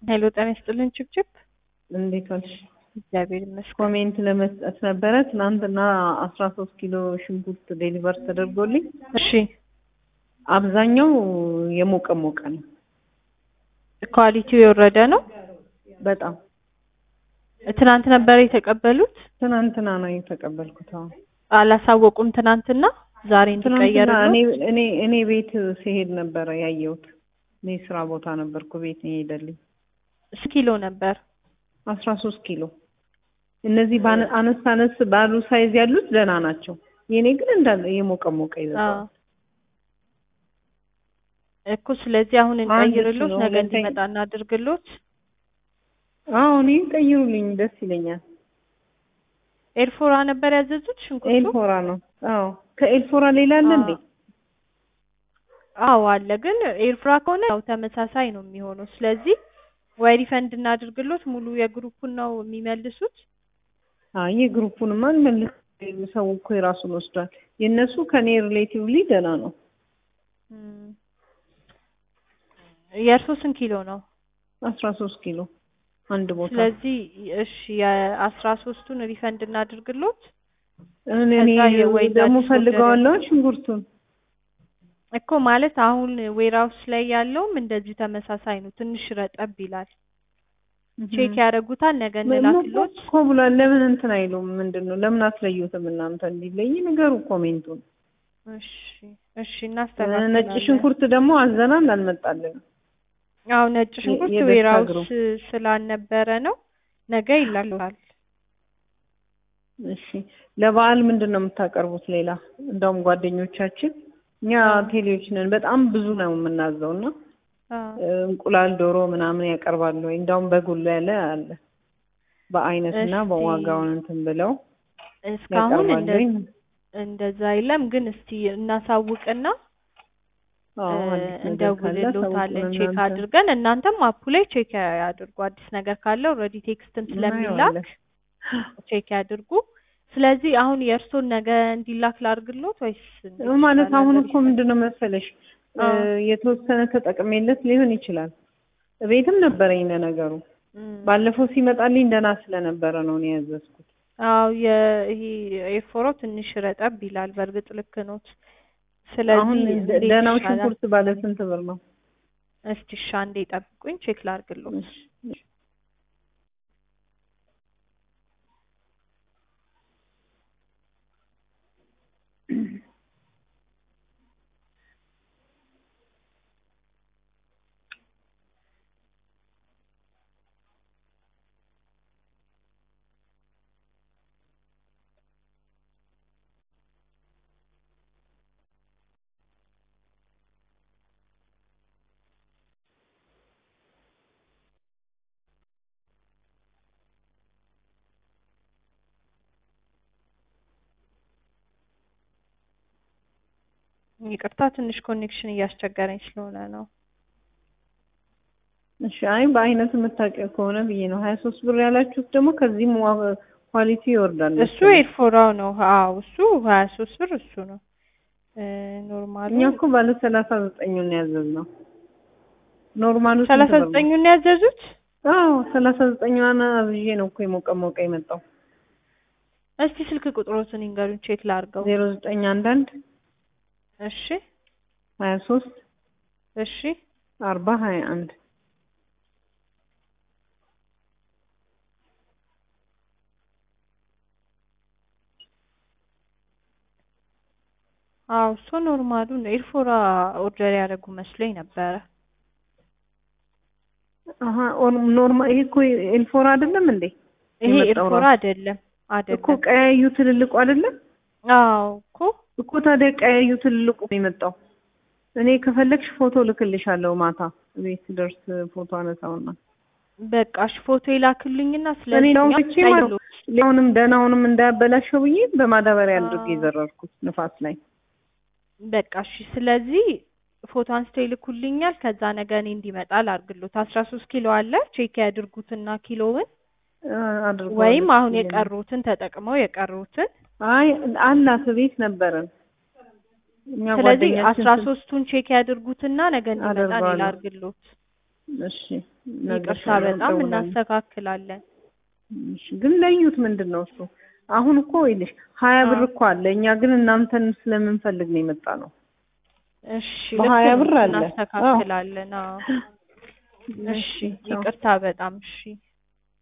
ሄሎ ጤና ይስጥልን ችብችብ እንዴት ዋልሽ? እግዚአብሔር ይመስገን። ኮሜንት ለመስጠት ነበረ። ትናንትና አስራ ሶስት ኪሎ ሽንኩርት ዴሊቨር ተደርጎልኝ እሺ አብዛኛው የሞቀ ሞቀ ነው። ኳሊቲው የወረደ ነው። በጣም ትናንት ነበር የተቀበሉት። ትናንትና ነው የተቀበልኩት። አዎ አላሳወቁም ትናንትና ዛሬ እንዲቀየር ትናንትና ነው። እኔ እኔ እኔ ቤት ሲሄድ ነበረ ያየሁት። እኔ ስራ ቦታ ነበርኩ። ቤት ነው የሄደልኝ። ስንት ኪሎ ነበር? አስራ ሶስት ኪሎ እነዚህ ባነ- አነስ አነስ ባሉ ሳይዝ ያሉት ደህና ናቸው። የኔ ግን እንዳለ የሞቀ ሞቀ ይዘዋል። አዎ እኮ ስለዚህ አሁን እንቀይርሎት፣ ኪሎ ነገ ሁለተኛ- እንዲመጣ እናድርግሎት። አዎ እኔ ቀይሩልኝ፣ ደስ ይለኛል። ኤርፎራ ነበር ያዘዙት ሽንኩርቱ? ኤልፎራ ነው። አዎ ከኤልፎራ ሌላ አለ እንዴ? አዎ አለ። ግን ኤርፍራ ከሆነ ያው ተመሳሳይ ነው የሚሆነው። ስለዚህ ወይ ሪፈንድ እናድርግሎት፣ ሙሉ የግሩፑን ነው የሚመልሱት። አይ የግሩፑንማ እንመልስ። ሰው እኮ የራሱን ወስዷል። የእነሱ ከኔ ሪሌቲቭሊ ደህና ነው። እም፣ የእርሶ ስንት ኪሎ ነው? አስራ ሶስት ኪሎ አንድ ቦታ ስለዚህ እሺ የአስራ ሶስቱን ሪፈንድ እናድርግሎት። እኔ ከዛ የወይን ደግሞ አዲስ ፈልገዋለሁ ሽንኩርቱን እኮ ማለት አሁን ዌራውስ ላይ ያለውም እንደዚሁ ተመሳሳይ ነው። ትንሽ ረጠብ ይላል። ቼክ ያደርጉታል። ነገ እንላክሎት። እኮ ብሏል። ለምን እንትን አይሉም? ምንድን ነው ለምን አትለዩትም እናንተ? እንዲለይ ንገሩ ኮሜንቱን። እሺ እሺ ነጭ እናስተካክላለን። ሽንኩርት ደግሞ አዘናል አልመጣልንም። አዎ ነጭ ሽንኩርት የደስታ ዌራውስ ግሩፕ። ስላልነበረ ነው። ነገ ይላካል። እሺ ለበዓል ምንድን ነው የምታቀርቡት? ሌላ እንደውም ጓደኞቻችን እኛ ቴሌዎች ነን በጣም ብዙ ነው የምናዘው እና አዎ እ፣ እንቁላል ዶሮ ምናምን ያቀርባሉ ወይ? እንደውም በጉላ ያለ አለ በአይነት እና እስቲ በዋጋውን እንትን ብለው እስካሁን ያቀርባሉ እንደ ወይ? እንደዛ የለም። ግን እስቲ እናሳውቅና አዎ እ፣ አዲስ ነገር ካለ እንደውልሎታለን አሳውቁን ቼክ እናንተ። አድርገን እናንተም አፑ ላይ ቼክ ያድርጉ። አዲስ ነገር ካለ ኦልሬዲ ቴክስትም ስለሚላክ እናየዋለን። ቼክ ያድርጉ። ስለዚህ አሁን የእርሶን ነገ እንዲላክ ላድርግሎት ወይስ እንዴት ማለት ይሻላል? አሁን እኮ ምንድን ነው መሰለሽ እ፣ አዎ። የተወሰነ ተጠቅሜለት ሊሆን ይችላል። ቤትም ነበረኝ ለነገሩ እም። ባለፈው ሲመጣልኝ ደህና ስለነበረ ነው እኔ ያዘዝኩት። አዎ ይሄ ኤርፎሮ ትንሽ ረጠብ ይላል። በእርግጥ ልክ ኖት። ስለዚህ አሁን እንዴት ደህናው ይሻላል? ሽንኩርት ባለ ስንት ብር ነው? እስቲ እሺ አንዴ ጠብቁኝ፣ ቼክ ላድርግሎት። እሺ፣ እሺ። ይቅርታ ትንሽ ኮኔክሽን እያስቸገረኝ ስለሆነ ነው። እሺ አይ በአይነት የምታውቂው ከሆነ ብዬ ነው። ሀያ ሶስት ብር ያላችሁት ደግሞ ከዚህም ዋ- ኳሊቲ ይወርዳል። እሱ ኤርፎራው ነው። አዎ እሱ ሀያ ሶስት ብር እሱ ነው እ፣ ኖርማሉ እኛ እኮ ባለ ሰላሳ ዘጠኙን ያዘዝነው ኖርማሉ ስንት ሰላሳ ብር ነው? ዘጠኙን ያዘዙት። አዎ ሰላሳ ዘጠኛዋን አብዤ ነው እኮ የሞቀ ሞቀ የመጣው። እስቲ ስልክ ቁጥሮትን ይንገሩኝ ቼክ ላድርገው። ዜሮ ዘጠኝ አንዳንድ እሺ ሀያ ሶስት እሺ አርባ ሀያ አንድ አዎ እሱ ኖርማሉ ነው። ኤርፎራ ኦርደር ያደረጉ መስሎኝ ነበረ። አሀ ኖርማል ይሄ እኮ ኤልፎራ አይደለም እንዴ? ይሄ የመጣው ኤርፎራ ራሱ አይደለም እኮ አይደለም። ቀያዩ ትልልቁ አይደለም አዎ እኮ እኮ ታዲያ ቀያዩ ትልልቁ ነው የመጣው። እኔ ከፈለግሽ ፎቶ ልክልሻለሁ ማታ ቤት ደርስ ፎቶ አነሳውና በቃ እሺ ፎቶ ይላክልኝና እኔ ስለዚህ ነው እኛ ፍቼ ማለት ቀይሎ- ሌላውንም ደህናውንም እንዳያበላሸው ብዬ በማዳበሪያ አድርጌ አዎ። የዘረርኩት ንፋስ ላይ በቃ እሺ ስለዚህ ፎቶ አንስተው ይልኩልኛል። ከዛ ነገ እኔ እንዲመጣ ላድርግሎት። አስራ ሶስት ኪሎ አለ ቼክ ያድርጉትና ኪሎውን አድርገዋለሁ። ወይም አሁን የቀሩትን ተጠቅመው የቀሩትን አይ አላት ቤት ነበረን እኛ ስለዚህ ጓደኛችን አስራ ሶስቱን ቼክ ያድርጉትና ነገ እንዲመጣ እኔ አደርገዋለሁ። ላድርግሎት። እሺ ይቅርታ በጣም እናስተካክላለን። እሺ ግን ለዩት ምንድን ነው እሱ? አሁን እኮ ይልሽ ሀያ ብር አዎ። እኮ አለ። እኛ ግን እናንተን ስለምንፈልግ ነው የመጣ ነው። እሺ በሀያ ልክ ነው፣ ብር አለ። እናስተካክላለን። አዎ እሺ ይቅርታ በጣም እሺ